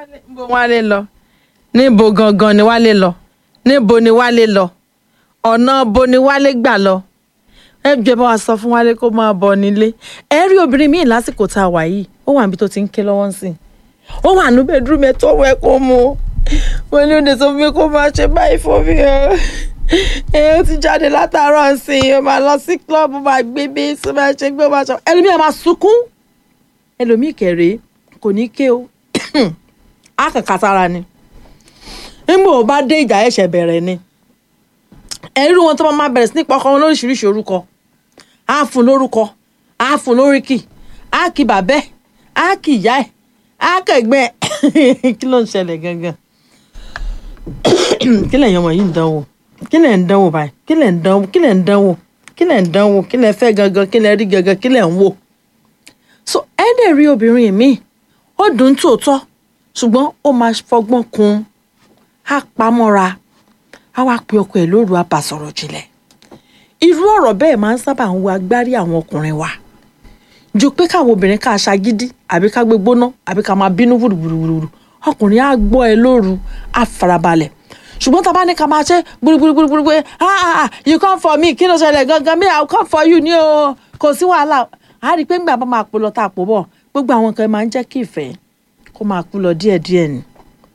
níbo wálé lọ níbo gangan ni wálé lọ níbo ni wálé lọ ọ̀nà bo ni wálé gbà lọ ẹ jẹ́ bá wa sọ fún wálé kó máa bọ̀ nílé ẹ rí obìnrin míì lásìkò tá a wà yìí ó wà níbi tó ti ń ké lọ́wọ́ sí i ó wà ní bedroom ẹ tó wẹ kó mu wọn ní òde sọ fún mi kó máa ṣe báyìí fún mi o ẹ ó ti jáde látàárọ̀ sí i ó máa lọ sí club ó máa gbé bí ó máa ṣe gbé ó máa ṣe ẹlòmíì máa sunkún ẹlòmíì kẹrẹ kò ní ké o á kàn kàtàrà ni nígbà ó bá dé ìjà ẹ̀ṣẹ̀ bẹ̀rẹ̀ ni ẹ̀rí wọn tó máa bẹ̀rẹ̀ sí ní pọkàn wọn lóríṣiríṣi orúkọ á fún lórúkọ á fún lóríkì á kí bàbẹ́ á kí ìyá ẹ̀ á kẹ̀gbẹ́ ẹ̀ kí ló ń ṣẹlẹ̀ gangan kí lẹ̀yin ọmọ yìí ń dánwò kí lẹ̀ ń dánwò báyìí kí lẹ̀ ń dánwò kí lẹ̀ ń dánwò kí lẹ̀ ń dánwò kí lẹ̀ fẹ́ gangan kí lẹ̀ rí gangan kí lẹ̀ ń wò so ẹ dẹ̀ rí obìnrin mi ó dùn tòótọ́ ṣùgbọ́n ó máa fọgbọ́n kun á pamọ́ra á wá pe ọkọ ẹ̀ lóru á bá sọ̀rọ̀ jinlẹ̀ irú ọ̀rọ̀ bẹ́ẹ̀ máa ń sábà ń wo agbárí àwọn ọkùnrin wa ju pé káwọn obìnrin ká aṣagídí àbí ká gbé gbóná àbí ká máa bínú wùrùwùrùwùrù ọkùnrin á gbọ́ ẹ lóru á farabalẹ̀ ṣùgbọ́n tá a bá ní ká máa ṣe gbúrúgbúrúgbúrú pé ah ah you come for me kí ló ṣẹlẹ̀ gangan me i will come for you ní o kò sí wàhálà a rí i pé ńgbà bá máa pò lọ tá a pò bọ̀ gbogbo àwọn nǹkan máa ń jẹ́ kí ìfẹ́ kó máa kú lọ díẹ̀díẹ̀ ni.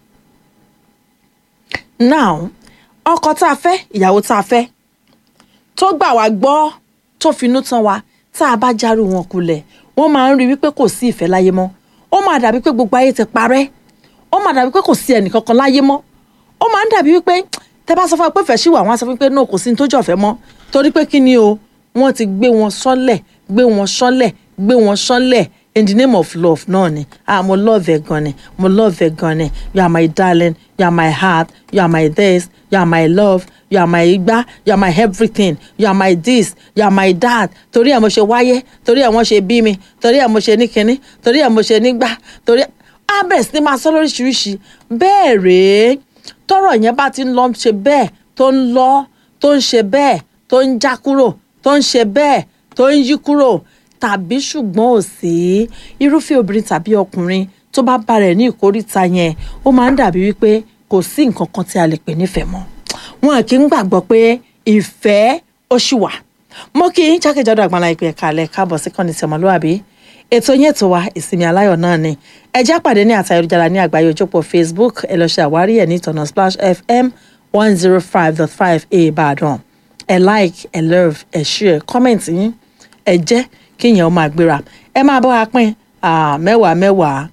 now ọkọ tá a fẹ́ ìyàwó tá a fẹ́ tó gbà wá gbọ́ tó finú tán wa tá a bá járù wọn kulẹ̀ wọ́n máa ń rí wípé kò sí ìfẹ́ láyé mọ́ ó máa dàbí pé gbogbo ayé ti parẹ́ ó máa dàbí pé kò sí ẹnìkankan láyé mọ́ ó máa ń dàbí wípé tẹ bá sọ fún wa pé fẹ́ ṣì wà wọ́n á sọ fún pé náà kò sí ní tó jọ̀fẹ́ mọ́ torí pé kí ni o wọ́n ti gbé wọn sọ́lẹ̀ gbé wọn sọ́lẹ̀ gbé wọn sọ́lẹ̀ in the name of love náà ni ah mo love ẹ gan ni mo love ẹ gan ni you are my darling you are my heart you are my this you are my love you are my igba you are my everything you are my this you are my dad torí ẹ mo ṣe wáyé torí ẹ mo ṣe bí mi torí ẹ mo ṣe ní kinní torí ẹ mo ṣe nígbà torí á bẹ̀rẹ̀ sí ni máa sọ lóríṣiríṣi bẹ́ẹ̀ rèé tọ́rọ̀ yẹn bá ti ń lọ ṣe bẹ́ẹ̀ tó ń lọ tó ń ṣe bẹ́ẹ̀ tó ń já kúrò tó ń ṣe bẹ́ẹ̀ tó ń yí kúrò tàbí ṣùgbọ́n ò sí irúfẹ́ obìnrin tàbí ọkùnrin tó bá bá rẹ̀ ní ìkórìtà yẹn ó máa ń dàbí wípé kò sí nǹkan kan tí a lè pè nífẹ̀ẹ́ mọ́ wọn kì í gbàgbọ́ pé ìfẹ́ ó ṣì wà mo kí yín jákèjádò àgbàlá ìpè kalẹ̀ káàbọ̀ sí kọ́ni tí ọmọlúwàbí ètò yẹn tó wa ìsinmi aláyọ̀ náà ni ẹ já pàdé ní àtà ayélujára ní àgbáyé ojópọ̀ facebook ẹ lọ ṣe àwárí ẹ̀ ní ìtọ̀nà splash fm one zero five dot five a ìbàdàn ẹ like ẹ love ẹ share comment yín ẹ jẹ́ kí yẹn ó máa gbéra ẹ máa bá wa pín mẹ́wàá mẹ́wàá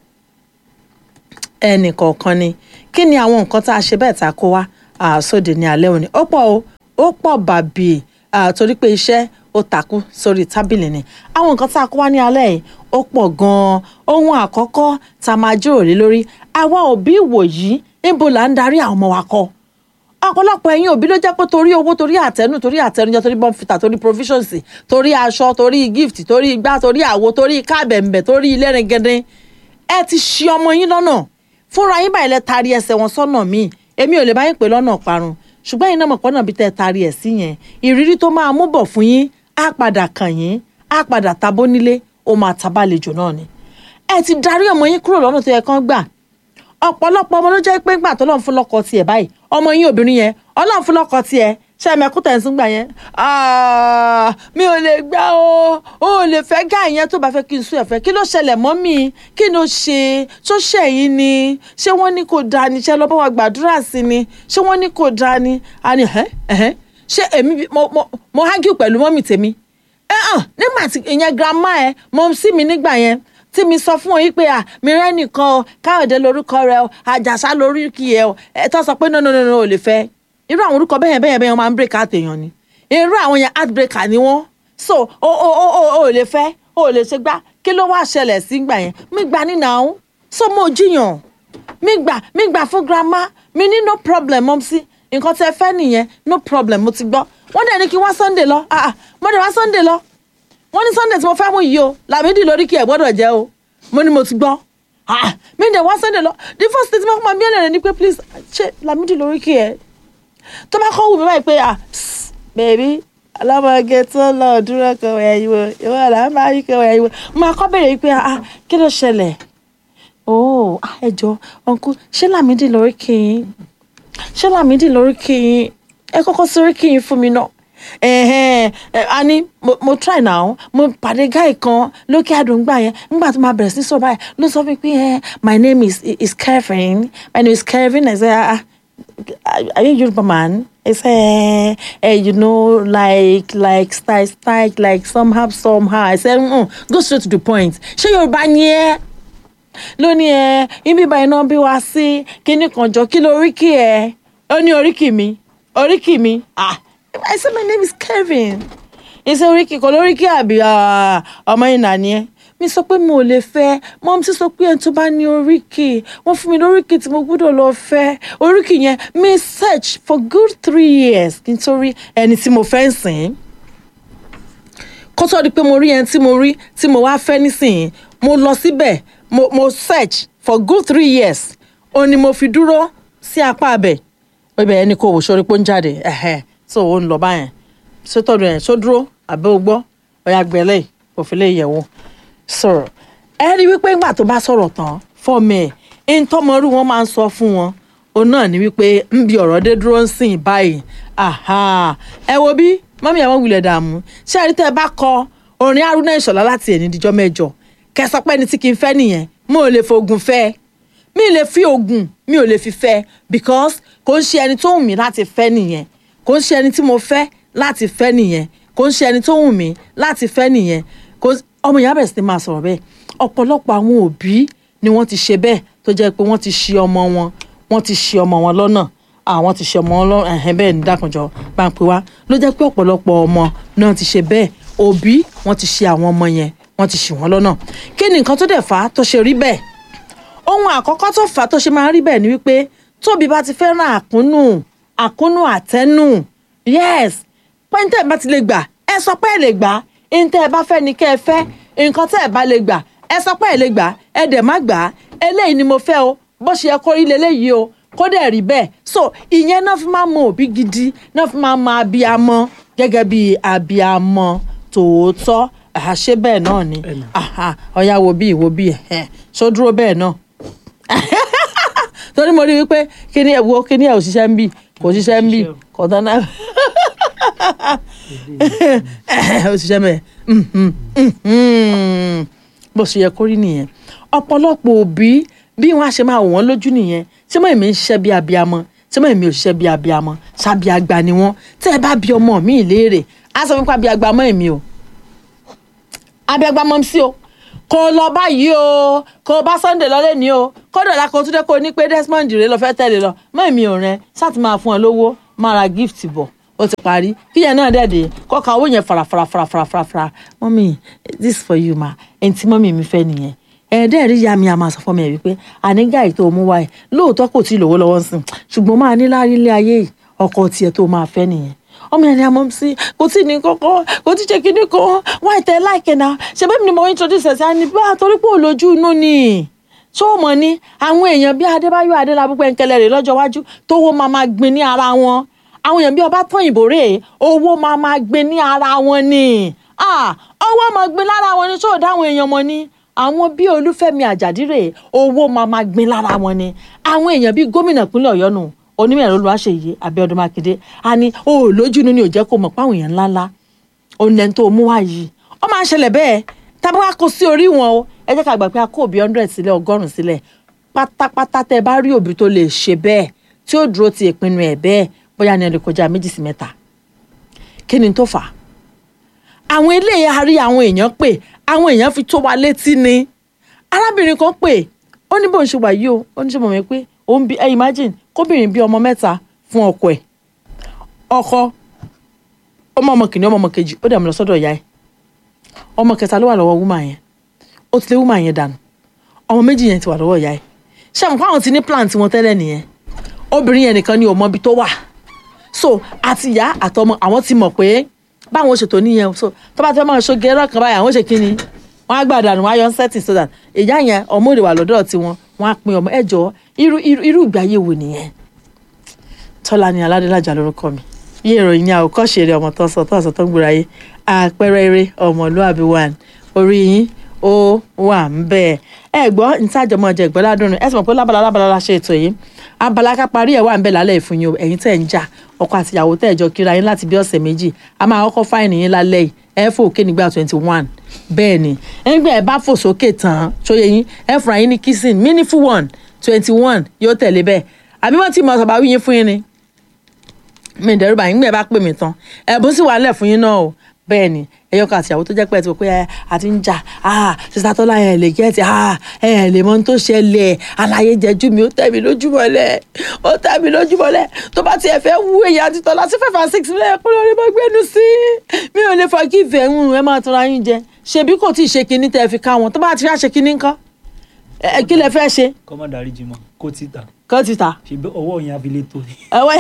ẹnì kọ̀ọ̀kan ni kí ni àwọn nǹkan tá a ṣe bẹ́ẹ̀ tá a kó wá sóde ní alẹ́ òní ó pọ̀ o ó pọ̀ bàbí torí pé iṣẹ́ ó takú sórí tábìlì ni àwọn nǹkan tá a kó wá ní alẹ́ yìí ó pọ̀ gan-an ohun àkọ́kọ́ tá a máa jíròrò lé lórí àwa òbí ìwòyí níbo là ń darí àwọn ọmọ wa kọ́ ọ̀pọ̀lọpọ̀ ẹ̀yin òbí ló jẹ́ pé torí owó torí àtẹnu torí àtẹnujẹ torí bọ́ǹfìtà torí provisions torí aṣọ torí gift torí igbá torí àwo torí káàbẹ̀m̀bẹ̀ torí ilẹ̀rìngẹ̀dẹ̀ ẹ ti ṣì ọmọ yín lọ́nà fúnra yín báyìí lẹ taari ẹsẹ̀ wọn sọ́nà míì èmi ò lè bá yín pè lọ́nà parun ṣùgbọ́n yín náà mọ̀ pọ́nà bí tẹ́ taari ẹ̀ sí yẹn ìrírí tó máa mú bọ̀ fún yín á padà kàn yín á padà tabó nílé ó máa tabalejò náà ni ẹ ti darí ọmọ yín kúrò lọ́nà tó yẹ kán gbà ọ̀pọ̀lọpọ̀ ọmọ ló jẹ́ pé gbà tó lọ́n fún lọ́kọ tiẹ̀ báyìí ọmọ yín obìnrin yẹn ọlọ́run fún lọ́kọ tiẹ̀ ṣe mẹ́kú tẹ̀sán gbà yẹn mi ò lè gbà o ò lè fẹ́ gá ìyẹn tó bá fẹ́ kí n sún ẹ̀fẹ́ kí ló ṣẹlẹ̀ mọ́ mi kí ló ṣe tó ṣẹ̀yìn ni ṣé wọ́n ní kò dáa ni ṣé lọ́ bá wa gbàdúrà sí ni ṣé wọ́n ní kò dáa ni a ní ẹ̀hẹ́ ẹ̀hẹ́ ṣé èmi mo hágìw pẹ̀lú mọ́mì tèmi ẹ̀ hàn nígbà tí ìyẹn grandma ẹ̀ mọ́ sí mi nígbà yẹn tí mi sọ fún ọ yìí pé à mi rẹ́ nìkan o káyọ̀dé lórúkọ rẹ o àjàsá lórúkọ yẹ o ẹ tó sọ pé no no no no ò lè fẹ́ irú àwọn orúkọ bẹ́ẹ̀ bẹ́ẹ̀ bẹ́ẹ̀ wọ́n máa ń break out èèyàn ni irú àwọn yẹn heartbreaker ni wọ́n so o o o o ò lè fẹ́ o ò lè ṣe gbá kí ló wá ṣẹlẹ̀ sí gbà yẹn mi gbà nínà ó so mo jiyàn mi gbà mi gbà fún grandma mi ní no problem mọ́ sí nǹkan tẹ́ fẹ́ nìyẹn no problem mo ti gbọ́ wọ́n dẹ̀ ní kí wá Sunday lọ ah ah mo dẹ̀ wá Sunday lọ wọ́n ní sunday tí mo fẹ́ mú yìí o làmídì lórí kí ẹ̀ gbọ́dọ̀ jẹ́ o mo ní mo ti gbọ́ mi dẹ̀ wá sunday lọ the first thing tí mo kọ́ máa bí ẹ̀rẹ̀ ni pé please ṣe làmídì lórí kí ẹ̀ tó bá kọ́ wù mí báyìí pé ah bèbí ọlọ́mọge tó lọ dúró kan wẹ̀ yìí wo ìwọ là ń bá yí kan wẹ̀ yìí wo máa kọ́ bèrè pé ah kí ló ṣẹlẹ̀ oh ah, ẹ jọ uncle ṣé Lámídì lórí kí yín ṣé Lámídì lórí kí yín ẹ kọ́kọ́ sórí kí yín fún mi náà ẹ̀hẹ́n ẹ̀, a ní mo, mo try now mo pàdé guy kan lókè àdúgbò yẹn nígbà tó máa bẹ̀rẹ̀ sí sọ̀rọ̀ báyìí ló sọ fún mi pé ẹ my name is is Kevin my name is Kevin I say ah are you Yoruba man I say eh, you know like like style style like somehow somehow I say mm, go straight to the point ṣé Yorùbá ni ẹ lónìí ẹ ibi ìbá iná bí wá sí kíní kan jọ kí ló oríkì ẹ ó ní oríkì mi oríkì mi ah I say my name is Kevin ìṣe oríkì kan lóríkì àbí ah, ọmọ ìnà ni ẹ mi sọ pé mo ò lè fẹ́ mọ́mí sì sọ pé ẹni tó bá ní oríkì wọ́n fún mi lóríkì tí mo gbọ́dọ̀ lọ fẹ́ oríkì yẹn mi search for good three years kí n tó rí ẹni tí mo fẹ́ ń sìn kó tó di pé mo rí ẹni tí mo rí tí mo wá fẹ́ nísìnyí mo lọ síbẹ̀ mo mo search for good three years ó ní mo fi dúró sí apá abẹ ibẹ̀ ẹni kò wò sórí pé ó ń jáde ẹ̀hẹ́ tó o ń lọ báyẹn ṣé tọ́jú ẹ̀ ṣó dúró àbẹ́ o gbọ́ ọ̀yà gbẹ̀lẹ́ òfin lè yẹ̀ wò sọ̀rọ̀ ẹ rí wípé ńgbà tó bá sọ̀rọ̀ tán fọ́ọ̀mù ẹ̀ ń tọ́mọrú wọn máa ń sọ fún wọn òun náà ni wípé ń bi ọ̀rọ̀ dé dúró ń sìn báyìí aha ẹ wo bí mọ́mí àwọn wulẹ̀ dààmú ṣé ẹ rí tẹ́ ẹ bá kọ orin Haruna Ìṣọ̀lá láti ẹ̀ní díjọ́ mẹ́jọ kẹsàn pé ẹni tí kì í fẹ́ nìyẹn mo ò lè fògùn fẹ́ mi ò lè fi oògùn mi ò lè fi fẹ́ because kò ń ṣe ẹni tó wù mí láti fẹ́ nìyẹn kò ń ṣe ẹni tí mo fẹ́ láti fẹ́ nìyẹn kò ń ṣe ẹni tó wù mí láti fẹ́ nìyẹn kò ọmọ ìyá bẹ̀rẹ̀ sí ni máa sọ̀rọ̀ bẹ́ẹ̀ ọ̀pọ̀lọpọ̀ àwọn òbí ni wọ́n ti ṣe bẹ́ẹ̀ tó jẹ́ pé wọ́n ti ṣì ọmọ wọn wọ́n ti ṣì ọmọ wọn lọ́nà àwọn ti ṣe ọmọ wọn lọ́nà ẹ̀hẹ́n bẹ́ẹ̀ ní dákunjọ bá ń pè wá ló jẹ́ pé ọ̀pọ̀lọpọ̀ ọmọ náà ti ṣe bẹ́ẹ̀ òbí wọ́n ti ṣì àwọn ọmọ yẹn wọ́n ti ṣì wọ́n lọ́nà kí ni nǹkan tó dẹ̀ fà á tó ṣe rí bẹ́ẹ̀ ohun àkọ́kọ́ tó fà á tó ṣe máa rí bẹ́ẹ̀ ni wípé tóbi bá ti fẹ́ràn àkúnnù àkúnnù àtẹ́nù yes pẹ́ńtẹ́ bá ti lè gbà ẹ sọ pé ẹ lè gbà ntẹ́ ẹ bá fẹ́ ni kẹ́ ẹ fẹ́ nǹkan tẹ́ ẹ bá lè gbà ẹ sọ pé ẹ lè gbà ẹ dẹ̀ má gbà á eléyìí ni mo fẹ́ o bó ṣe yẹ kó rí leléyìí o kó dẹ̀ rí bẹ́ẹ̀ so ìyẹn náà fi máa mọ òbí gidi náà fi máa mọ abiyamọ gẹ́gẹ́ bí abiyamọ tòótọ́ àṣẹ bẹ́ẹ̀ náà ni ọ̀ya wo bí ìwo bí ẹ̀ ṣó dúró bẹ́ẹ̀ náà torí mo rí wípé kíní ẹ̀ wo kíní ẹ̀ ò ṣiṣẹ́ ń bì kò ṣiṣẹ́ ń bì kò tán náà ó ṣiṣẹ́ mẹ́ bó ṣe yẹ kó rí nìyẹn ọ̀pọ̀lọpọ̀ òbí bí wọ́n á ṣe máa wò wọ́n lójú nìyẹn tí mọ̀ èmi ń ṣiṣẹ́ bí abiyamọ tí mọ̀ èmi ò ṣiṣẹ́ bí abiyamọ ṣàbí àgbà ni wọ́n tẹ́ ẹ bá bí ọmọ mi léèrè á sọ fún pa bí agbamọ́ èmi o abiagbamọ́ sí o kò lọ báyìí o kò bá Sunday lọlé ní o kódà la kò tún dé kó ní pé Desmond rè lọ fẹ́ tẹ̀lé lọ mọ́ èmi ò rẹ sáà ti máa fún ẹ lówó máa ra gift bọ̀ ó ti parí kíyẹn náà dẹ̀dẹ̀ kọ́ka owó yẹn farafarafarafara mọ́mí this for you ma ẹni tí mọ́mí mi fẹ́ nìyẹn ẹ̀ẹ́dẹ́ rí ya mi a máa sọ fún mi ẹ̀ wípé ànígá yìí tó mú wáyé lóòótọ́ kò tí ì lówó lọ́wọ́ sìn ṣùgbọ́n máa ní láàrin ilé ayé yìí ọkọ tiẹ̀ tó máa fẹ́ nìyẹn ọmọ ẹni àmọ́ sí kò tí ì ní kọ́kọ́ kò tí ì ṣe kíní kan wáyé tẹ láìkẹ́ náà ṣe bẹ́ẹ̀ ni mo introduce ẹ̀ sí àní bá torí pé òlójú inú ni tó mọ̀ ní àwọn èèyàn bíi Adébáyọ̀ Adélabú Pẹ́ńkẹ́lẹ́ rè lọ́jọ́ iwájú tówó máa máa gbin ní ara wọn àwọn èèyàn bíi ọba tán ìbò rè owó máa máa gbé ní ara wọn ni owó máa gbé lára wọn ni tó dáwọn èèyàn mọ ni àwọn bíi Olúfẹ́mi Àjàdí rè owó máa máa gbé lára wọn ni àwọn èèyàn bíi gómìnà ìpínlẹ̀ Ọ̀yọ́ nù onímọ̀ ẹ̀rọ Olúwaṣeyì Abíọ́dún Mákindé a ní o ò lójú inú ni ò jẹ́ kó mọ̀ páwọn èèyàn ńláńlá òun lẹ́ni tó mú wá yìí ó máa ń ṣẹlẹ̀ bẹ́ẹ̀ tábà wá kó sí orí wọn o ẹ jẹ́ ká gbà pé a kó òbí hundred sílẹ̀ ọgọ́rùn-ún sílẹ̀ pátápátá tẹ́ bá rí òbí tó lè ṣe bẹ́ẹ̀ tí ó dúró ti ìpinnu ẹ̀ bẹ́ẹ̀ bóyá ní ẹni kọjá méjì sí mẹ́ta kí ni tó fà á àwọn eléyìí a rí àwọn èèyàn pè àwọn èèyàn fi tó wa létí ni arábìnrin kan pè ó ní bóun ṣe wà yìí o ó ní ṣe mọ̀ mí pé òun bí ẹ imagine kóbìnrin bí ọmọ mẹ́ta fún ọkọ ẹ̀ ọkọ ọmọ ọmọ kìnìún ọmọ ọmọ kejì ó dẹ̀ mọ́ lọ sọ́dọ̀ ìyá ẹ̀ ọmọ kẹta ló wà lọ́wọ́ wúmà yẹn ó ti lé wúmà yẹn dànù ọmọ méjì yẹn ti wà lọ́wọ́ ìyá ẹ̀ ṣé àwọn fáwọn ti ní plan tiwọn tẹ́lẹ̀ nìyẹn obìnrin yẹn nìkan ni ò mọ ibi tó wà so àti ìyá àtọmọ àwọn ti mọ̀ pé báwọn ṣètò nìyẹn so tó bá ti fẹ́ máa ṣoge ẹ̀rọ kan báyìí àwọn ṣe kí ni wọ́n á gbàdánù wọ́n á yọ setting so that ìyá yẹn ọmọ òde wà lọ́dọ̀ tiwọn wọ́n á pín ọmọ ẹ̀jọ̀ irú irú irú ìgbé ayé wo nìyẹn Tọ́lání Aládélájà lórúkọ mi bí ìròyìn ní àwòkọ́ṣe eré ọmọ tó ń sọ tó ń sọ tó ń gbòòrò ayé àpẹẹrẹ eré ọmọlúàbí one orí yín ó wà ń bẹ̀ ẹ gbọ́ nítàjọmọ́ ọjà ìgbọ́ládùn ẹ sì mọ̀ pé lábala lábala la ṣe ètò yìí abala ká parí ẹ̀ wà ń bẹ̀ lálẹ́ ìfún yín o ẹ̀yin tẹ̀ ń jà ọkọ àti ìyàwó tẹ̀ jọ kíra yín láti bí ọ̀sẹ̀ méjì a máa kọ́kọ́ fáìnì yín lálẹ́ yìí ẹ fò òkè nígbà twenty one bẹ́ẹ̀ ni ẹgbẹ́ ẹ bá fò sókè tán ṣóyè yín ẹ fúnra yín ní kissing meaningful one twenty one yóò tẹ̀lé bẹ́ẹ̀ àbí wọ́n ti mọ̀ ọ̀sọ̀ bá wí yín fún yín ni mi ìdẹ́rù bá yín gbẹ̀ bá pè mí tán ẹ̀bùn sì wà nílẹ̀ fún yín náà o bẹ́ẹ̀ ni ẹyọkọ àtìyàwó tó jẹ́ pé ẹ ti wò pé ẹ àti ń jà sísá tọ́lá ẹ lè gẹ́ẹ̀tì ẹ lè mọ ohun tó ṣẹlẹ̀ àlàyé jẹjú mi ó tẹ̀ mí lójúmọ́lẹ̀ ó tẹ̀ mí lójúmọ́lẹ̀ tó bá tiẹ̀ fẹ́ wú èyí àti tọ́lá sí five and six mílẹ̀ kó lórí mọ́ gbẹ́nu sí mi ò lè fọ kí ìfẹ́ ń ẹ máa tọ́ra yín jẹ ṣebí kò tí ì ṣe kinní tẹ́ fi ká wọn tó bá ti fẹ́ ṣe kinní ńkọ́ ẹ kí lẹ fẹ́ ṣe kọ́ má darí jimọ̀ kó ti tà kọ́ ti ta ṣe bí ọwọ́ yẹn abilé tó ni. ẹ̀wẹ́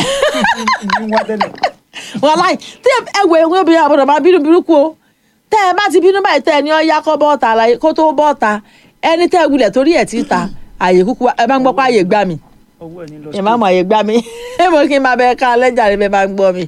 ní wá tẹ́lẹ̀. wàláì tí ẹ wọ ewé obìnrin àbọ̀dọ̀ máa bínú burúkú o tẹ́ ẹ bá ti bínú báyìí tẹ́ ẹ ní ọyá kọ́ bọ́ọ̀ta àlàyé kó tó bọ́ọ̀ta ẹni tẹ́ ẹ wulẹ̀ torí ẹ̀ ti ta àyè kúkú ẹ bá ń gbọ́ pé àyè gbà mí ọwọ́ ẹ̀ ní lọ ẹ má mọ àyè gbà mí ẹ mọ kí n máa bẹ ká lẹ́jà rẹ bẹ bá ń gbọ́ mi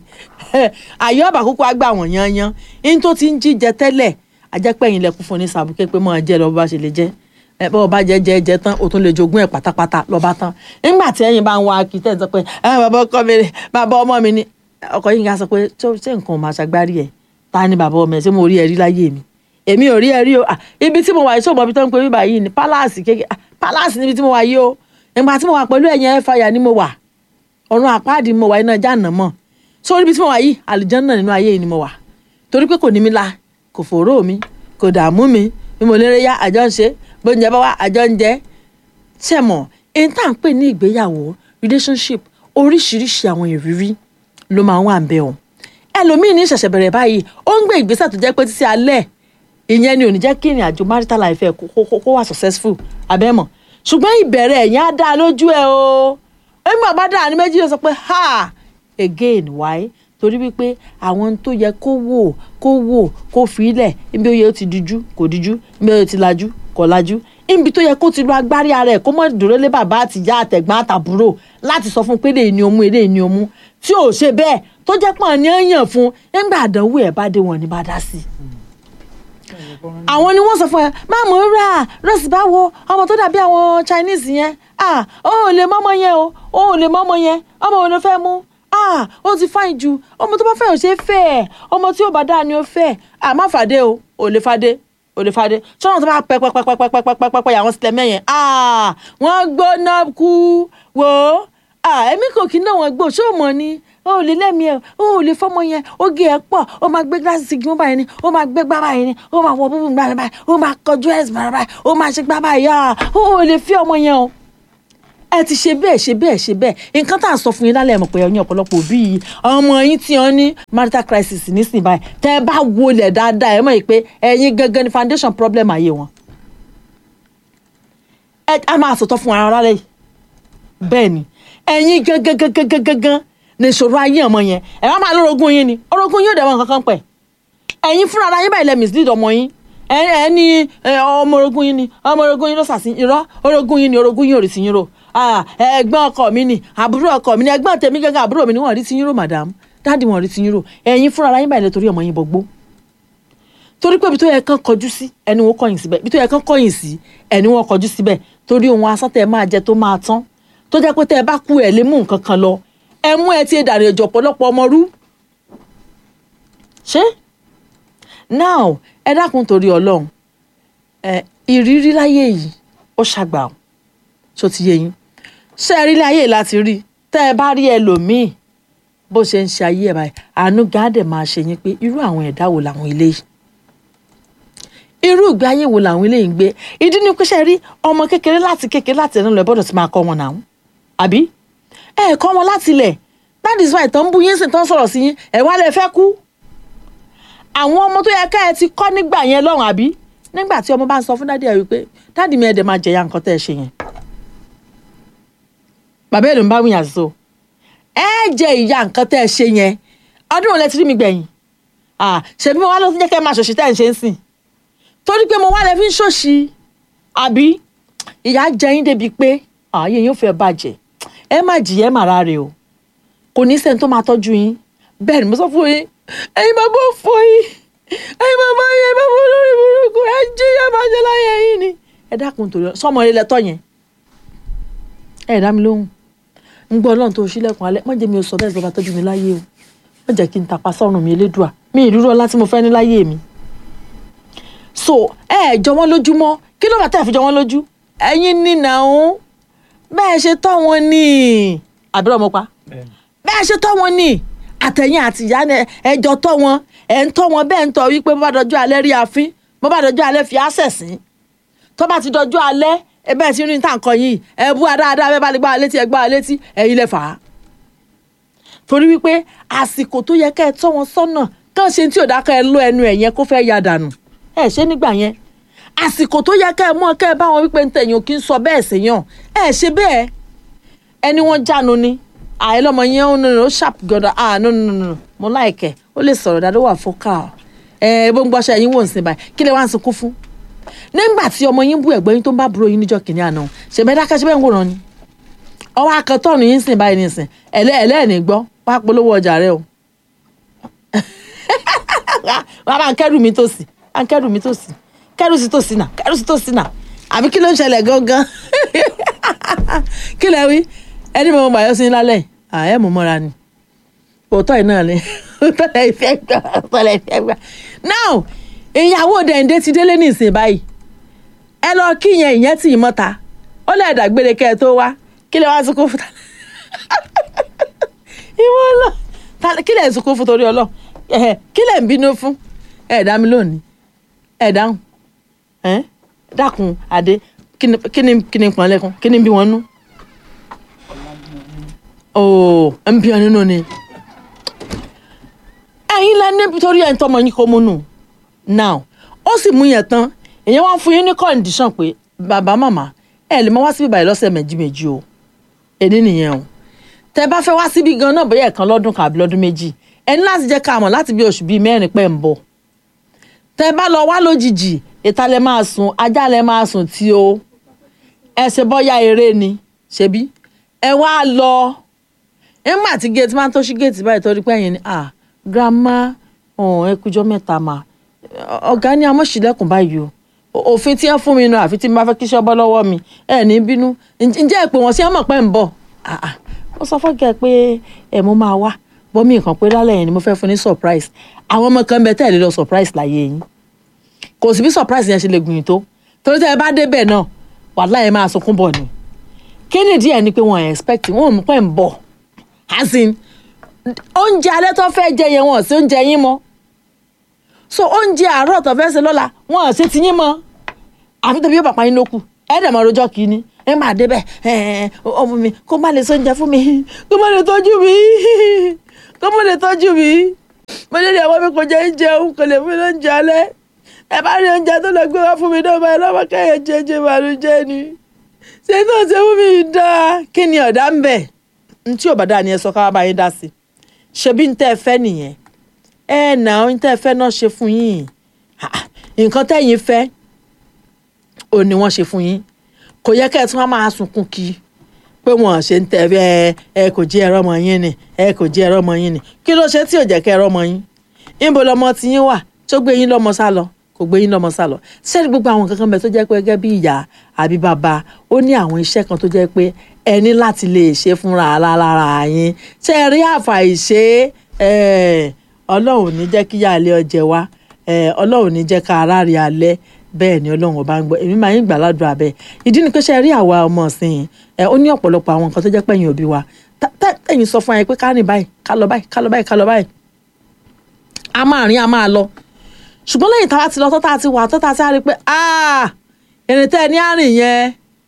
àyè ọ̀bà kúkú á gbà wọ̀n yanyan in tó ti ń jíjẹ tẹ́lẹ̀ ajẹ́pẹ́yìn lẹ́kún fún ní sàbùkẹ́ pé mọ́ ẹ jẹ́ lọ́ọ́ bá ṣe lè jẹ́ ẹ bọ́ ọba jẹ jẹ jẹ tán o tún lè jogún ẹ pátápátá lọ́ba tán nígbà tí ẹ̀yin bá ń wá kí tẹ̀ ń sọ pé ẹ bàbá ọkọ mi ni bàbá ọmọ mi ni ọkọ yìí ká sọ pé ṣé nǹkan ò máa ṣàgbárí ẹ ta ni bàbá ọmọ ẹ ṣé mo rí ẹ rí láyé mi èmi ò rí ẹ rí o ibi tí mo wà yìí sọ̀bọ̀ ibi tó ń pe bíbá yìí ni palace kékeré palace níbi tí mo wà yìí o ìgbà tí mo wà pẹ̀lú ẹ̀yìn ẹ̀ fàyà ni mo wà ọ̀run àpáàdì mo wà iná jáàná mọ̀ sórí ibi tí mo wà yìí àlùjánnà nínú ayé yìí ni mo wà torí pé kò ní mi la kò fòró mi kò dààmú mi bí mo lérè yá àjọ ń ṣe bóúnjẹ bá wà àjọ ń jẹ ṣẹmọ èyí tá à ń pè ní ìgbéyàwó relationship oríṣiríṣi àwọn ìrírí ló máa ń wà ń bẹ o ẹlòmíín ní ṣẹ̀ṣẹ̀ bẹ̀rẹ̀ báyìí ó ń gbé ìgbésẹ̀ tó jẹ́ pé títí alẹ́ ìyẹn ni ò ní jẹ́ kí ìrìn àjò marital life ẹ̀ kó wà successful abẹ́mọ̀ ṣùgbọ́n ìbẹ̀rẹ̀ ẹ̀yìn á dá lójú ẹ o ẹ̀mí ọba dáa ní méjì ló sọ pé ha again why torí wípé àwọn tó yẹ kó wò kó wò kó fi ilẹ̀ níbi ó yẹ ó ti dijú kò dijú níbi ó yẹ ó ti lajú kò lajú níbi tó yẹ kó ti lo agbárí ara ẹ̀ kó mọ̀ dúró lé bàbá àtìyá àtẹ̀gbọ́n àtàbúrò láti sọ fún pé lè ní omú èlé ní omú tí ò ṣe bẹ́ẹ̀ tó jẹ́ pọ̀ ní ẹ̀yàn fún nígbà àdánwò ẹ̀ bá dé wọn ní bá dá sí i àwọn ni wọ́n sọ fún ẹ máa mọ̀ rà rọ́ọ̀sì báwo ọmọ tó dàbí àwọn Chinese yẹn ah ó ò lè mọ́mọ́ yẹn o ó ò lè mọ́mọ́ yẹn ọmọ wo ló fẹ́ mú ah ó ti fáìn ju ọmọ tó bá fẹ́ ò ṣe é fẹ́ ẹ̀ ọmọ tí ò bá dáa ni ó fẹ́ ah má fàdé o ò lè fàdé ò lè fàdé sọ́nà tó bá pẹ́ pẹ́ pẹ́ pẹ́ pẹ́ pẹ́ pẹ́ pẹ́ pẹ́ àwọn sílẹ̀ mẹ́yẹn ah wọ́n gbóná kú wò ó ah èmi kò kí náà wọ́n gbó ṣé ò mọ̀ ni o ò lè lẹ́mìí ẹ̀ o ò lè fọ́mọ yẹn oge ẹ̀ pọ̀ o máa gbé gíláàsì sí gímọ́ báyìí ni o máa gbé gbá báyìí ni o máa wọ búbú gbá báyìí o máa kọjú ẹ̀sìn báyìí báyìí o máa ṣe gbá báyìí ah o ò lè fi ọmọ yẹn o ẹ ti ṣe bẹ́ẹ̀ ṣe bẹ́ẹ̀ ṣe bẹ́ẹ̀ nǹkan tá à ń sọ fún yín lálẹ́ mọ̀ pé ẹ̀yin ọ̀pọ̀lọpọ̀ òbí yìí ọmọ yín tí wọ́n ní marital crisis nísìnyí báyìí tẹ́ ẹ bá wọlé dáadáa ẹ mọ̀ pé ẹ̀yin gangan ni foundation problem ayé wọn. ẹ á máa sọ̀tọ̀ fún ara rẹ̀ bẹ́ẹ̀ ni ẹ̀yin gangan gangan gangan gangan ní ìṣòro ayé ọmọ yẹn ẹ wá máa lórogún yín ni orogún yóò dẹ̀wọ̀n kankan pẹ̀ ẹ̀yin fúnra ara yín báyìí lẹ mislead ọmọ yín ẹ ẹ ní ọmọ orogún yín ni ọmọ orogún yín ló sàsí irọ́ orogún yín ni orogún yín ò rí sí yín rò ẹ̀gbọ́n ọkọ mi ni àbúrò ọkọ mi ni ẹ̀gbọ́n tèmi gángan àbúrò mi ni wọ́n rí sí yín rò madam dáàdì wọ́n rí sí yín rò ẹ̀yin fúnra ara yín báyìí lẹ torí ọmọ yín bọgbó torí pé ibi tó yẹ kán kọjú sí ẹni wọn kọ̀yìn síbẹ̀ ibi tó yẹ kán kọ̀yìn sí ẹni wọn kọjú síbẹ̀ torí ohun asán tẹ máa jẹ tó máa tán tó jẹ́ pé tẹ́ ẹ bá kú ẹ̀ lé mú nǹkan kan lọ ẹ mú ẹ ti dàrí ẹjọ́ ọ̀pọ̀lọpọ̀ ọmọ rú ṣé now ẹ dákun torí Ọlọ́run ẹ ìrírí láyé yìí ó ṣàgbà ó tó ti yé yín ṣé ẹ rí láyé láti rí tẹ́ ẹ bá rí ẹlòmíì bó ṣe ń ṣe ayé ẹ báyìí àánú gáàdẹ̀ máa ṣe yín pé irú àwọn ẹ̀dá wo làwọn eléyìí irú ìgbé ayé wo làwọn eléyìí ń gbé ìdí ni pé ṣe rí ọmọ kékeré láti kékeré láti ẹnu lọ gbọ́dọ̀ ti máa kọ́ wọn náà àbí ẹ kọ́ wọn láti ilẹ̀ that is why tó ń bú yín sì tó ń sọ̀rọ̀ sí yín ẹ wá lè fẹ́ kú àwọn ọmọ tó yẹ ká ẹ ti kọ́ nígbà yẹn lọ́rùn àbí nígbà tí ọmọ bá ń sọ fún dádì ẹ wípé dádì mi ẹ dẹ̀ máa jẹ̀yà nǹkan tẹ́ ẹ ṣe yẹn bàbá ẹ̀ ló ń bá wíyàn so ẹ jẹ ìyá nǹkan tẹ́ ẹ ṣe yẹn ọdún wo lẹ ti rí mi gbẹ̀yìn ṣèbí mo wá ló ti jẹ́ kẹ́ ẹ máa ṣòṣì tẹ́ ẹ ń ṣe ń sìn torí pé mo wá lẹ fi ń ṣòṣì àbí ìyá jẹ yín débi pé ààyè yín ò fẹ́ bàjẹ́ ẹ má jìyà ẹ má ráre o kò ní sẹ́ni tó máa tọ́jú yín bẹ́ẹ̀ ni mo sọ fún yín ẹ̀yin bàbá òfò yín ẹ̀yin bàbá yẹn bàbá olórí burúkú ẹ jí ẹ bá jẹ láyé yín ni ẹ dákun torí ọ sọmọ ilẹ̀ tọ́ yẹn ẹ dá mi lóhùn ń gbọ́ ọlọ́run tó ṣílẹ̀kùn alẹ́ má jẹ́ mi ò sọ bẹ́ẹ̀ bàbá tọ́jú mi láyé o má jẹ́ kí n tàpá sọ́run mi elédùà mi ìrírú ọlá tí mo fẹ́ ní láyé mi so ẹ ẹ jọ wọn lójúmọ́ kí ló bá tẹ̀ fi jọ wọn lójú ẹ̀yin nínà òun bẹ́ẹ̀ ṣe tọ́ wọn ní àbúrò ọmọ pa bẹ́ẹ̀ni bẹ́ẹ̀ ṣe tọ́ wọn ní àtẹ̀yìn àti ìyá ni ẹjọ́ tọ́ wọn ẹ̀ ń tọ́ wọn bẹ́ẹ̀ ń tọ́ wípé bó bá dọjọ́ alẹ́ rí àfín bó bá dọjọ́ alẹ́ fi àṣẹ sí tó bá ti dọjọ́ alẹ́ ẹ bẹ́ẹ̀ ti rí ní tàǹkọ yìí ẹ bú adáadáa bẹ́ẹ̀ bá lè gbá wa létí ẹ gbá wa létí ẹ̀yin lẹ fà á torí wípé àsìkò tó yẹ kẹ́ ẹ tọ́ wọn sọ́nà kàn ṣe tí ò dákẹ́ ẹ lọ ẹnu ẹ̀ yẹn kó fẹ́ ya dànù ẹ ṣe nígbà yẹn àsìkò tó yẹ kẹ́ ẹ mọ̀ kẹ́ ẹ bá wọn wípé ntẹ̀yìn ò kí ń sọ bẹ́ẹ̀ sèyàn ẹ ṣe bẹ́ẹ̀ ẹni wọ́n jánu ni àìlọ́mọ yẹn ó nínú ó sharp gọ́dọ̀ ah no no no no mo láìkẹ́ ó lè sọ̀rọ̀ dáadọ́ wà focal ẹ bó ń gbọ́ṣẹ́ yín wò ń sìn báyìí kí lè wá ń sunkún fún nígbà tí ọmọ yín bú ẹ̀gbọ́n yín tó ń bá búrò yín níjọ́ kìnìún àná ṣèbẹ́ dákẹ́ ṣe bẹ́ẹ̀ ń wòran ni ọwọ́ akẹ́tọ́ọ̀nù yín sìn báyìí nìsín ẹ̀lẹ́ ẹ̀lẹ́ẹ̀ni gbọ́ wá polówó ọjà rẹ o wá bá ń kẹ́rù mi tòsí bá ń kẹ́rù mi tòsí kẹ́rù sí tòsí nà kẹ́rù sí tòsí nà àbí kí ló ń ṣẹlẹ̀ gangan kí lẹ wí ẹni mo gbà yọ sí lálẹ́ ààyè mo mọ́ra ni òótọ́ yìí náà ni òótọ́ lẹ fẹ́ gbà òótọ́ lẹ fẹ́ gbà now ìyàwó dẹ̀ǹdé ti délé ní ìsìn báyìí ẹ lọ kí yẹn ìyẹn tì í mọ́ta ó lè dàgbére kẹ́ ẹ tó wá kí lè wá sunkún fún ta ìwọ lọ ta- kí lè sunkún fún torí ọlọ ẹhẹ kí lè ń bínú fún ẹ dá mi lónìí ẹ dáhùn ẹ dákun adé kí ni kí ni kí ni pọn lẹ́kùn kí ni bí wọn nú ooo ń bí wọn nínú ni ẹ̀yin lẹ ní torí ẹ ń tọmọ yín kó mú nù now ó sì mú yẹn tán èèyàn wá fún yín ní condition pé bàbá màmá ẹ lè máa wá síbí báyìí lọ́sẹ̀ méjì méjì o èdè nìyẹn o tẹ bá fẹ́ wá síbí gan náà bóyá ẹ̀kan lọ́dún kan àbí lọ́dún méjì ẹ ní láti jẹ́ ká mọ̀ láti bí oṣù bíi mẹ́rin pẹ́ ń bọ̀ tẹ bá lọ wá lójijì ìta lẹ máa sùn ajá lẹ máa sùn tí o ẹ ṣe bọ́yá eré ni ṣebí ẹ wá lọ nígbà tí géètì máa ń tó ṣí géètì báyìí torí pé ẹ̀yin ni ah grandma ọ̀hún ẹ kújọ́ mẹ́ta mà ọ̀gá ní amọ̀ṣílẹ̀kùn báyìí o O- òfin tí ẹ fún mi nù àfi tí n bá fẹ́ kí iṣẹ́ bọ́ lọ́wọ́ mi ẹ ní bínú Ǹ- ǹjẹ́ ẹ pé wọ́n sí ọmọ pẹ́ ń bọ̀ Ah, ah. ó sọ fọ́gẹ́ pé ẹ mo máa wá bọ́mí nǹkan pé lálẹ́ yẹn ni mo fẹ́ fún ní surprise àwọn ọmọ kan bẹ tẹ́lẹ̀ lọ surprise láyé yín kò sí bí surprise yẹn ṣe lè gbìyànjú tó torí tẹ́ ẹ bá débẹ̀ náà wàhálà ẹ máa sunkún bọ̀ ni kí ni díẹ̀ ni pé wọ́n expect wọ́n ò mú pẹ́ ń bọ̀ as in oúnjẹ alẹ́ tó fẹ́ jẹ yẹn wọ́n sí oúnjẹ yín mọ́ so oúnjẹ àárọ̀ tó fẹ́ ṣe lọ́la wọn ò ṣe ti yín mọ́ àfi tóbi yóò pàpà yín ló kù ẹ dẹ̀ mọ́ rojọ́ kìíní ẹ máa débẹ̀ ẹ ọmọ mi kó má lè sóúnjẹ fún mi kó má lè tọ́jú mi kó má lè tọ́jú mi mo lè rí àwọn mi kò jẹ́ jẹun kò lè fún mi lóúnjẹ alẹ́ ẹ bá rí oúnjẹ tó lọ gbé wá fún mi náà báyìí lọ́wọ́ kẹ́yẹ jẹjẹ màlúùjẹ́ ni ṣé tó ṣe fún mi dáa kí ni ọ̀dà ń bẹ̀ ntí ò bá dáa ni ẹ sọ ká bá yín dá sí ṣebí ń tẹ́ ẹ fẹ́ nìyẹn ẹ nà ń tẹ́ ẹ fẹ́ náà ṣe fún yín Ah, ah, nǹkan tẹ́yìn fẹ́ ò ní wọ́n ṣe fún yín kò yẹ kẹ́ ẹ tún wá máa sunkún kí pé wọ́n ṣe ń tẹ̀ ẹ ẹ kò jẹ́ ẹ̀rọ ọmọ yín ni ẹ kò jẹ́ ẹ̀rọ ọmọ yín ni kí ló ṣe tí ò jẹ́ kẹ́ ẹ̀rọ ọmọ yín níbo lọmọ tí yín wà tó gbé yín lọ́mọ sá lọ kò gbé yín lọ́mọ sá lọ sẹ́ni gbogbo àwọn kankan bẹ̀ tó jẹ́ pé gẹ́gẹ́ bí ìyá àbí bàbá ó ní àwọn iṣẹ́ kan tó jẹ́ pé ẹ ní láti lè ṣe fúnra lára yín ṣe rí àfàìṣe ẹ ọlọ́run ò ní jẹ́ kí yàlé ọjẹ́ wa ẹ ọlọ́run ò ní jẹ́ ká ara rí alẹ́ bẹ́ẹ̀ ni ọlọ́run ọba ń gbọ́ èmi máa ń gbà ládùúrà abẹ́ ìdí ni pé ṣe rí àwa ọmọ ọ̀sìn ẹ ó ní ọ̀pọ̀lọpọ̀ àwọn nǹkan tó jẹ́ pẹ̀yìn òbí wa tá- tá- tẹ̀yìn sọ fún wa yẹn pé ká rìn báyìí ká lọ báyìí ká lọ báyìí ká lọ báyìí a máa rìn a máa lọ ṣùgbọ́n lẹ́yìn tá a ti lọ tó tá a ti wà tó tá a ti rí pé ah ìrìn tẹ́ ẹ ní àrìn yẹn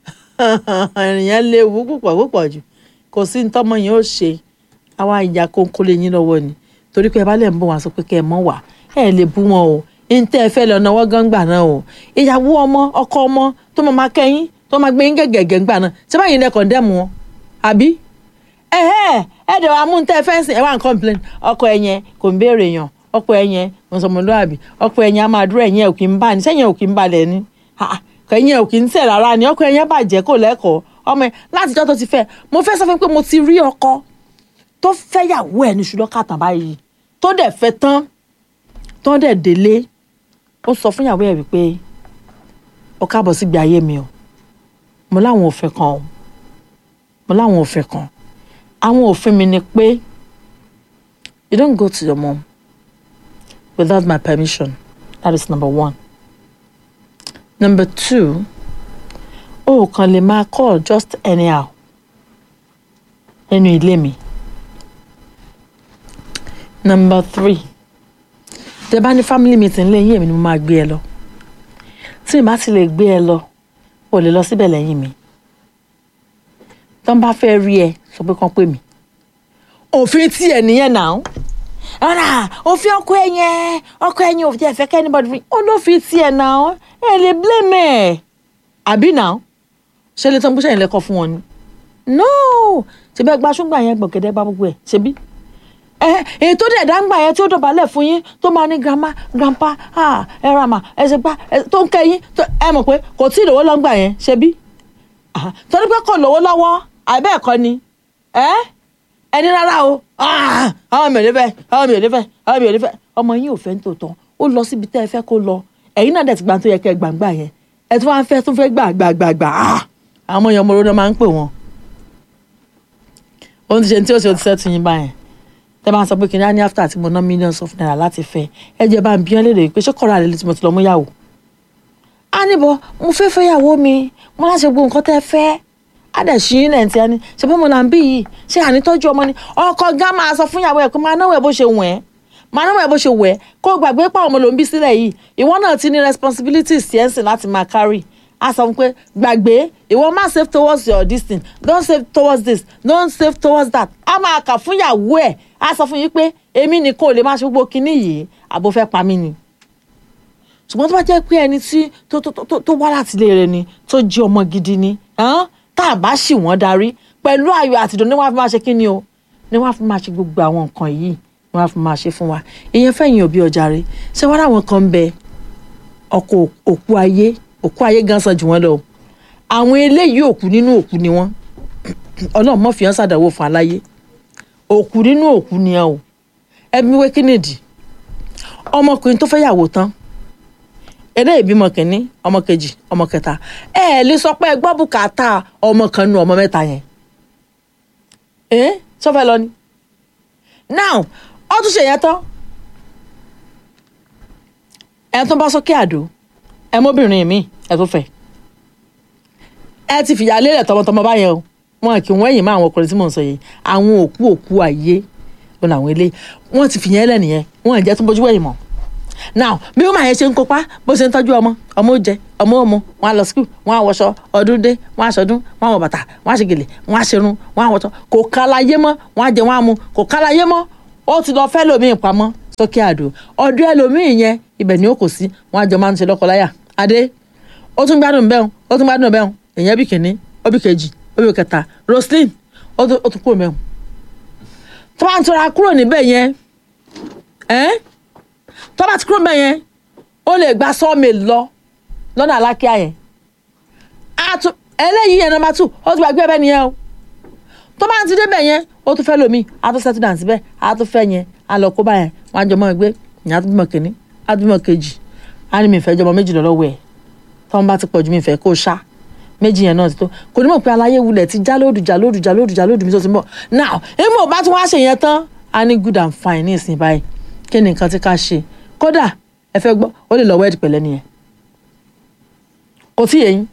ìrìn yẹn léwu púpọ̀ púpọ̀ jù kò sí ní tọ́mọ yẹn ó ṣe àwa ìjà kónkó lè yín lọ́wọ́ ni torí pé ẹ bá lè ń bọ̀ wá sọ pé kẹ́ ẹ mọ̀ wá ẹ lè bú wọn o ní tẹ́ ẹ fẹ́ lọ náwó gángbà náà o ìyàwó ọmọ ọkọ ọmọ tó máa máa kẹ́yìn tó máa gbé yín gẹ̀gẹ̀gẹ̀ ńgbà náà ṣé báyìí lẹ kọ̀ndẹ́mù wọn àbí ẹ̀hẹ́ ẹ̀ dẹ̀ wá mú tẹ́ ẹ fẹ́ sìn ẹ wá ń complain ọkọ ẹ yẹn kò ń béèrè yàn ọkọ ẹ yẹn kò ń sọmọlúwàbí ọkọ ẹ yẹn a máa dúró ẹ̀yìn ẹ̀ ò kì í bá ní sẹ́yìn ẹ̀ ò kì í balẹ̀ ni kẹ̀yìn ẹ̀ ò kì í tẹ̀ rárá ni ọkọ ẹ yẹn bàjẹ́ kò lẹ́kọ̀ọ́ ọmọ ẹ látijọ́ tó ti fẹ́ mo fẹ́ sọ fún pé mo ti rí ọkọ tó fẹ́yàwó ẹ̀ ní ṣùlọ́ kàtà báyìí tó dẹ̀ fẹ́ tán tán dẹ̀ délé ó sọ fún ìyàwó ẹ̀ wípé ó káàbọ̀ sígbé ayé mi o mo láwọn òfin kan o mo láwọn òfin kan àwọn òfin mi ni pé you don't go to your mom without my permission that is number one number two o kàn lè máa call just anyhow nínú ilé mi number three tẹ bá ní family meeting lẹ́yìn èmi ni mo máa gbé ẹ lọ tí ìbá ti lè gbé ẹ lọ o lè lọ síbẹ̀ lẹ́yìn mi tọ́n bá fẹ́ rí ẹ sọ pé kán pè mí òfin tí ẹ nìyẹn náà ọ̀rà òfin ọkọ ẹ yẹn ọkọ ẹ yẹn òfin ẹ̀fẹ́ kẹ́nìbọ̀dì fi ó ló fi tiẹ̀ náà ẹ lè blame ẹ̀ àbí náà ṣe lè tán bó ṣẹ̀yìn lẹ́kọ̀ọ́ fún wọn ni no ṣe bẹ́ẹ̀ gba ṣúgbà yẹn gbọ̀gẹ́dẹ́ bá gbogbo ẹ̀ ṣe bí ẹ èyí tó dẹ̀ dáńgbà yẹn tí ó dọ̀bálẹ̀ fún yín tó máa ní grandma grandpa ah, ẹ ra mà ẹ ṣe gbá ẹ tó ń kẹ́ yín tó- ẹ mọ̀ pé kò tí ì lówó lọ́ngbà yẹn ṣe bí Ah, torí pé kò lówó lọ́wọ́ àbẹ́ ẹ̀kọ́ ni ẹ ẹni rárá o Ah, àwọn mi ò lè fẹ́ àwọn mi ò lè fẹ́ àwọn mi ò lè fẹ́ ọmọ yín ò fẹ́ ní tòótọ́ ó lọ síbi tẹ́ ẹ fẹ́ kó lọ ẹ̀yin náà dẹ̀ ti gbà tó yẹ kẹ́ ẹ gbàǹgbà yẹn ẹ tún wá ń fẹ́ tún fẹ́ gbà gbà gbà gbà Ah, àwọn ọmọ yẹn ọmọ oró náà máa ń pè wọ́n ohun ti ṣe ní tí ó ṣe ó ti sẹ́tù yín báyẹn tẹ́ bá ń sọ pé kí ni á ní after tí mo ná millions of naira láti fẹ́ ẹ jẹ́ bá ń bí ọ́n lédè pé ṣé kọ́ra àlè tí mo ti lọ mú yàwó á níbọ̀ mo fẹ́ fẹ́ yàwó mi mo láti gbọ́ nǹkan tẹ́ fẹ́ á dẹ̀ ṣí ní ẹ̀ ń tí a ní ṣe bọ́ mo là ń bí yìí ṣé ànítọ́jú ọmọ ni ọkọ gán máa sọ fún ìyàwó ẹ̀ kó máa náwó ẹ̀ bó ṣe wẹ̀ ẹ́ máa náwó ẹ̀ bó ṣe wẹ̀ ẹ́ kó o gbàgbé pàwọn ọmọ ló ń bí sílẹ̀ yìí ìwọ náà ti ní responsibilities sí ẹ̀sìn láti máa carry a sọ fún pé gbàgbé ìwọ má save towards your this thing don't save towards this don't save towards that a máa kà fún ìyàwó ẹ̀ a sọ fún yín pé èmi nìkan ò lè máa ṣe gbogbo kinní yìí àbò fẹ́ pa mí ni ṣùgbọ́n tó bá jẹ́ pé ẹni tí tó tó tó tó wá láti ilé rẹ ni tó jí ọmọ gidi ni hàn, tá a bá ṣì wọ́n darí pẹ̀lú ayọ̀ àtìdùn ni wọ́n á fi máa ṣe kí ni o ni wọ́n á fi máa ṣe gbogbo àwọn nǹkan yìí ni wọ́n á fi máa ṣe fún wa ìyẹn fẹ̀yìn òbí ọjà rẹ ṣé wọ́n láwọn kan ń bẹ ọkọ̀ òkú ayé òkú ayé gan san jù wọ́n lọ àwọn eléyìí òkú nínú òkú ni wọ́n ọlọ́run mọ̀ fi hàn sàdánwò fún aláyé òkú nínú òkú ni ẹ o ẹbí wé kínìdì ọmọkùnrin tó fẹ́ yàwó tán eré ìbímọ kìíní ọmọ kejì ọmọ kẹta ẹ ẹ lè sọ pé ẹ gbọ́ bùkátà ọmọ kan nu ọmọ mẹ́ta yẹn ẹ sọfẹ́ lọ ni now ó tún ṣe yẹn tán ẹ tún bá sókè àdó ẹ mọ́bìnrin mi ẹ tún fẹ́ ẹ ti fìyà lélẹ̀ tọmọtọmọ báyẹn o wọn kì í wọ́n ẹ̀yìn mọ́ àwọn ọkùnrin tí mò ń sọ yìí àwọn òkú òkú ayé wọn làwọn eléyìí wọ́n ti fìyẹn lẹ̀ nìyẹn wọn ò jẹ́ tó bójú wẹ̀yìn mọ́ now bí wọn máa yẹn ṣe ń kópa bó ṣe ń tọ́jú ọmọ ọmọ ó jẹ ọmọ ó mu wọn á lọ skul wọn á wọṣọ ọdún dé wọn á ṣọdún wọn á wọ bàtà wọn á ṣe gèlè wọn á ṣerun wọn á wọṣọ kò kálayé mọ́ wọn á jẹ wọn á mu kò kálayé mọ́ ó ti lọ fẹ́ lómiì pamọ́ sókè àdó ọdún ẹlòmíì yẹn ibẹ̀ ni ó kò sí wọn á jọ máa ń ṣe lọ́kọláyà adé ó tún gbádùn bẹ́ẹ̀ ó tún gbádùn bẹ́ẹ̀ èèyàn bí kìíní ó bí kejì ó bí kẹta roslyn ó tún ó tún kúrò mẹ́wọ̀n tó bá ń tura kúrò níbẹ̀ yẹn ẹ́ tó bá ti kúrò mẹ́ yẹn ó lè gba sọ́ọ̀mì lọ lọ́nà alákíá yẹn Àtú eléyìí yẹn nọmba two ó ti gbàgbé ẹbẹ nìyẹn o tó bá ti débẹ̀ yẹn ó tún fẹ́ lomi á tún settle down síbẹ̀ á tún fẹ́ yẹn á lọ kó bá yẹn wọn á jọ mọ́ ẹgbẹ́ ìyẹn á tún bímọ kìíní á tún bímọ kejì á ní mi fẹ́ jọmọ méjì lọ́wọ́ ẹ̀ tọ́wọ́n bá ti pọ̀ ju mi fẹ́ kó o ṣá méjì yẹn náà ti tó kò ní mọ̀ pé aláyé wulẹ̀ ti já lóòdù já lóòdù já lóòdù já lóòdù mi tó ti ń bọ̀ now èmi ò bá tún wá ṣe yẹn tán á ní good and fine ní ìsìn báyìí kí ni nǹkan tí ká ṣe kódà ẹ fẹ́ gbọ́ ó lè lọ wẹ́ẹ̀dì pẹ̀lẹ́ nìyẹn kò tí yẹn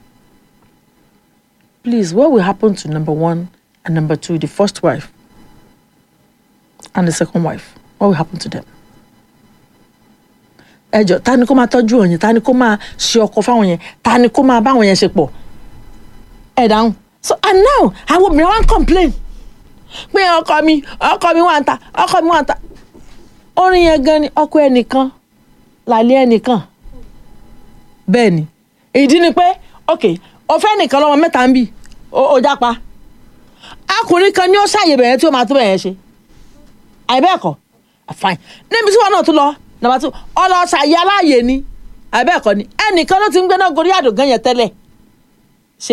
please what will happen to number one and number two the first wife and the second wife what will happen to them ẹ jọ ta ni kó máa tọ́jú òyìn ta ni kó máa ṣe ọkọ fáwọn yẹn ta ni kó máa báwọn yẹn ṣe pọ̀ ẹ dáhùn so and now àwọn obìnrin wa ń complain pé ọkọ mi ọkọ mi wà ń ta ọkọ mi wà ń ta orin yẹn gan ni ọkọ ẹnìkan làlẹ́ ẹnìkan bẹ́ẹ̀ ni ìdí ni pé ok ọfẹ́ nìkan lọ́mọ mẹ́ta ń bì ó jápa akùnrin kan ní ó ṣàyè bẹ̀yẹn tí ó máa tó bẹ̀yẹn ṣe àìbẹ́ẹ̀kọ́ fine níbi tí wọn náà tún lọ nàbà tún ọlọ́ṣàyè aláàyè ni àìbẹ́ẹ̀kọ́ ni ẹnìkan ló ti ń gbéná gorí àdògán yẹn tẹ́lẹ̀ ṣe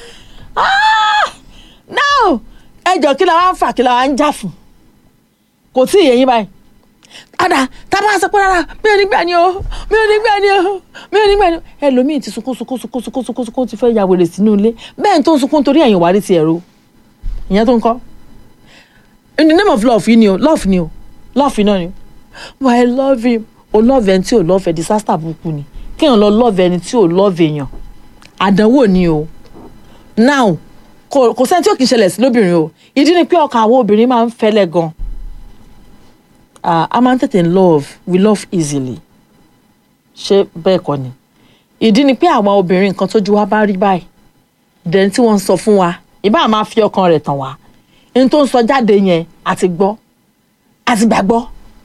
now ẹjọ́ kí la wá ń fà kí la wá ń jà fún kò tí ì yẹ yín báyìí ada tábà sọ pé rárá mi ò ní gbà ní o mi ò ní gbà ní o mi ò ní gbà ní o ẹlòmíì ti sunkún sunkún sunkún sunkún sunkún sunkún ti fẹ́ ya wèrè sínú ilé bẹ́ẹ̀ tó ń sunkún torí ẹ̀yìn wárí ti ẹ̀rọ ìyẹn tó ń kọ́ in the name of love yìí ni o love ni o love náà ni o but I love him o love ẹni tí o love ẹ disaster burúkú ni kéèyàn lọ love ẹni tí o love èèyàn àdánwò ni o now kò kò sẹ́ni tí ó kì í ṣẹlẹ̀ sí lóbìnrin o ìdí ni pé ọkàn àwọn obìnrin máa ń fẹ́lẹ́ gan ah a máa ń tètè love we love easily ṣé bẹ́ẹ̀ kọ́ ni ìdí ni pé àwọn obìnrin nǹkan tójú wa bá rí báyìí dẹ̀ tí wọ́n ń sọ fún wa ìbá máa fi ọkàn rẹ̀ tàn wá ní tó ń sọ jáde yẹn àti gbọ́ àti gbàgbọ́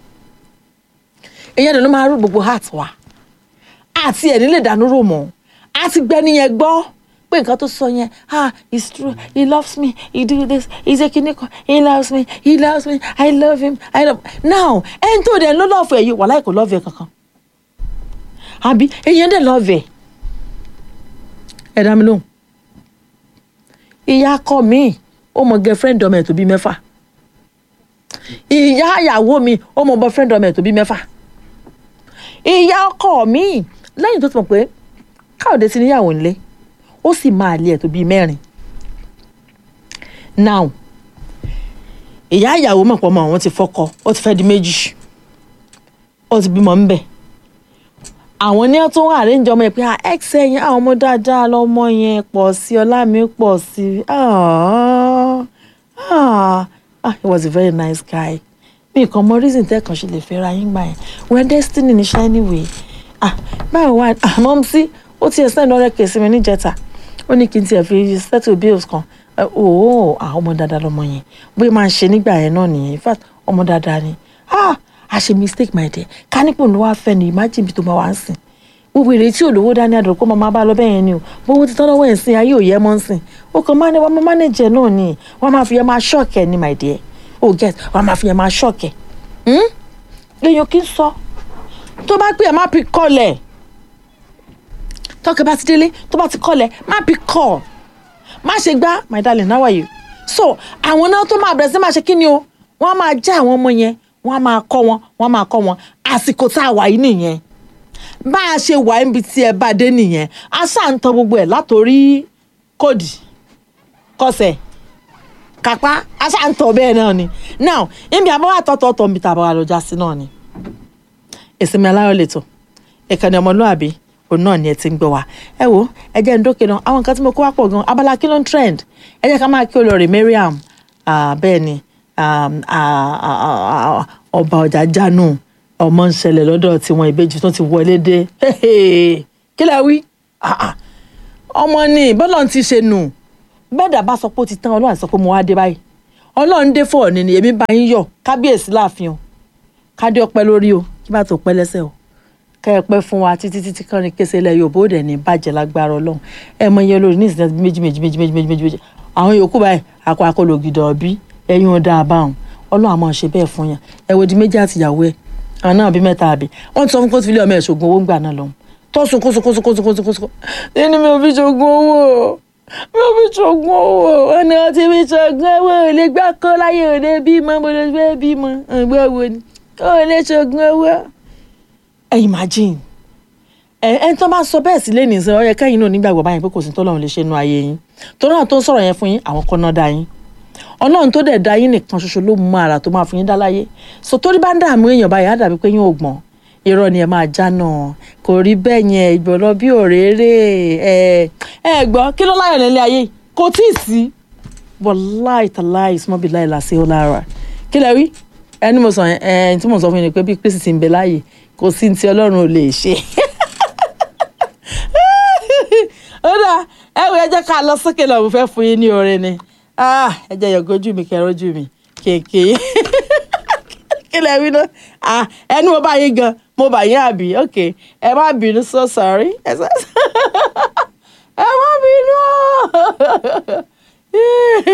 ìyẹn ló máa rú gbogbo heart wa àti ẹ̀ nílé ìdánú rò mọ́ àti gbẹ́ni yẹn gbọ́ pé nǹkan tó sọ yẹn ah it's true he loves me he do this he's a kinikan he loves me he loves me i love him i love now ẹni tó dẹ̀ ló lọ́ọ̀fù ẹ̀ yìí wàhálà kò lọ́ọ̀fù ẹ̀ kankan àbí èèyàn dẹ̀ lọ́ọ̀fù ẹ̀ ẹ̀ dá mi lóhùn ìyá akọ mi ó mọ girlfriend ọmọ ẹ̀ tó bí mẹ́fà ìyá ìyàwó mi ó mọ boyfriend ọmọ ẹ̀ tó bí mẹ́fà ìyá ọkọ mi lẹ́yìn tó ti mọ̀ pé káòdé ti níyàwó nílé ó sì máa lé ẹ̀ tó bíi mẹ́rin now ìyá ìyàwó mọ̀ pọ̀ mọ́ àwọn ti fọ́kọ ó ti fẹ́ di méjì ó ti bímọ ńbẹ̀ àwọn ní tó ń àríǹjọ ọmọ ẹ pé ex ẹ̀yìn àwọn ọmọ dáadáa lọ́mọ yẹn pọ̀ sí ọlá mi pọ̀ sí ah ah ah he was a very nice guy mi kàn mọ reason tẹ́ kàn ṣe lè fẹ́ ra yín gbà yẹn when destiny ní ṣá anyway ah báwo wá àmọ́ sí ó ti ẹ̀sẹ̀ lọ́rẹ́ kèsì mi níjẹta ó ní kí n tiẹ̀ fi settle bills kan ooo àwọn ọmọ dáadáa lọmọ yẹn bóyá máa ń ṣe nígbà yẹn náà nìyẹn in fact ọmọ dáadáa ni ah a ṣe mistake my dear ká nípò ní wàá fẹ́ ni imagine bí tó máa wá ń sìn gbogbo ìrètí olówó dání àdúrà kó máa bá lọ bẹ́ẹ̀ yẹn ni o gbogbo ti tán lọ́wọ́ ẹ̀ ń sìn ayé ò yẹ mọ́ ń sìn ó kàn máa ní wọ́n máa manage ẹ̀ náà ni wọ́n máa fi yẹn máa shock ẹ̀ ni my dear oh get wọ́n máa fi yẹn máa shock ẹ̀ èèyàn kì í sọ tó bá pè ẹ́ má pick call ẹ̀ tọ́kẹ́ bá ti délé tó bá ti call ẹ̀ má pick call má ṣe gbá my darling how are you so àwọn náà tó máa bẹ̀rẹ̀ sí máa ṣe kí ni o wọ́n á máa já àwọn ọmọ yẹn wọ́n á máa kọ́ wọn wọ́n á máa kọ́ wọn àsìkò tá a wà yìí nìyẹn bá a ṣe wà níbi tí ẹ bá dé nìyẹn a ṣáà ń tan gbogbo ẹ̀ látòrí kóòdì kọsẹ̀ kápá a ṣáà ń tọ̀ bẹ́ẹ̀ náà ni now níbi àbáwá tọ̀tọ̀tọ̀ níbi tá a bá wà lọ́jà sí náà ni ìsinmi aláyọ̀ lẹ́tọ̀ ìkànnì ọmọlúàbí òun náà ni ẹ ti ń gbọ́ wa ẹ wo ẹ jẹ́ ń dókè náà àwọn nǹkan tí mo kó wá pọ̀ gan abala kí ló ń trend ẹ jẹ́ ká máa kí olórí Mariam bẹ́ẹ̀ ni ọba ọjà jánu ọmọ ń ṣẹlẹ̀ lọ́dọ̀ tiwọn ìbejì tó ti wọlé dé kí lẹ wí ọmọ ni bọ́lá ti ṣe nù bẹ́ẹ̀ dà bá sọ pé ó ti tán ọlọ́run sọ pé mo wá dé báyìí ọlọ́run dé fọ̀ ni èmi bá yín yọ̀ kábíyèsí láàfin o kádé ọpẹ́ lórí o kí bá tó pẹ́ lẹ́sẹ̀ o kẹ́ ẹ pẹ́ fún wa títí títí kan ní kése ilẹ̀ Yorùbá ó dẹ̀ ní bàjẹ́ lágbára Ọlọ́run ẹ mọ iye olórí ní ìsìn méjì méjì méjì méjì méjì méjì méjì àwọn yòókù báyìí akọ akọlò gidi ọbí ẹyin ọdá àbáwọn Ọlọ́run àmọ́ ṣe bẹ́ẹ̀ fún yàn ẹ wo di méjì àtìyàwó ẹ àwọn náà bí mẹ́ta àbí wọ́n ti sọ fún kóòtù ilé ọmọ ẹ̀ ṣògùn owó ń gbà náà lọ́hùn tó sunkún sunkún sunkún sunkún sunkún sunkún ẹni mi ò fi ṣògùn owó mi ò fi ṣògùn owó ọ̀nà ọtí mi ṣògùn owó ò lè gbá kọ́ láyé ò lè bímọ mo lè fẹ́ bímọ ọ̀gbọ́n wo ni ò lè ṣògùn owó ẹ imagine ẹ ẹ tó bá sọ bẹ́ẹ̀ sí lẹ́nu ìsìn ọyẹ kẹ́yìn náà nígbàgbọ́ báyìí pé kò sí tọ́lọ́run lè ṣe nu ayé yín torí náà tó ń sọ̀rọ̀ yẹn fún yín àwọn kan náà dá yín ọlọ́run tó dẹ̀ dá yín nìkan ṣoṣo ló mú ara tó máa fún yín dá láyé so torí bá ń dààmú èèyàn báyìí á dàbí pé yín ò gbọ́n irọ́ ni ẹ máa já náà kò rí bẹ́ẹ̀ yẹn ìgbọ̀nà bí òréré ẹ ẹ gbọ́ kí ló láyọ̀ nílé ayé kò tí ì sí wàláì tàláì sọmọbì láì làṣẹ ó lára kí lẹ rí ẹni mo sọ ẹ tí mo sọ fún yín ni pé bí kristi ti ń bẹ láàyè kò sí ti ọlọ́run ò lè ṣe ó dà ẹ wò ẹ jẹ́ ká lọ sókè lọ mo fẹ́ fún yín ní orin ni ẹ jẹ́ yọ̀gójú mi kẹrọ́jú mi kéèké kí lẹ wí náà ẹni mo bá yín gan mo bá yín àbí ok ẹ má bínú so sorry ẹ má bínú.